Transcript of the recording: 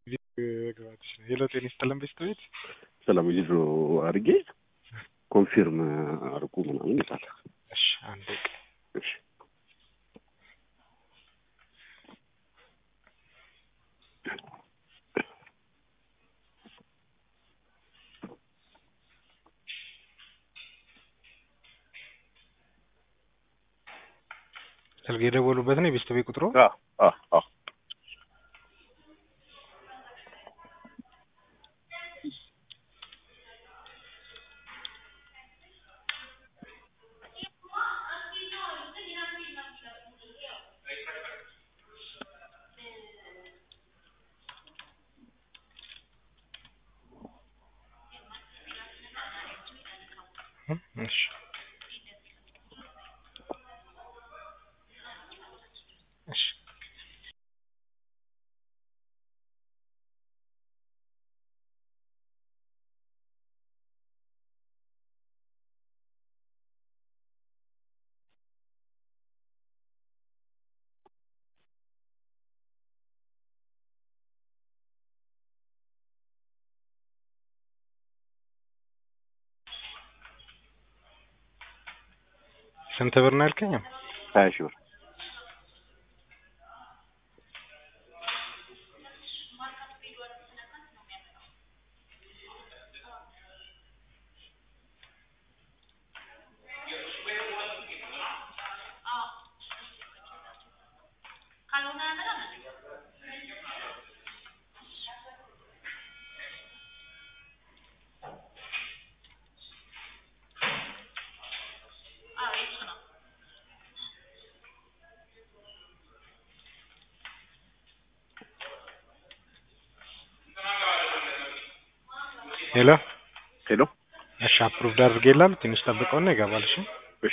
ሄሎ ጤና ይስጥልን ቤስት ቤት ሰላም ዊዝድሮ አድርጌ ኮንፊርም አድርጉ ምናምን ይላል። እሺ አንዴ ቆይ። እሺ ስልክ የደወሉበት ነው የቤስት ቤት ቁጥሩ አዎ አዎ አዎ እሺ እሺ ስንት ብር ነው ያልከኝ? ሀያ ሺህ ብር ሄሎ ሄሎ እሺ አፕሩቭድ አድርጌላለሁ። ትንሽ ጠብቀውና ይገባል። እሺ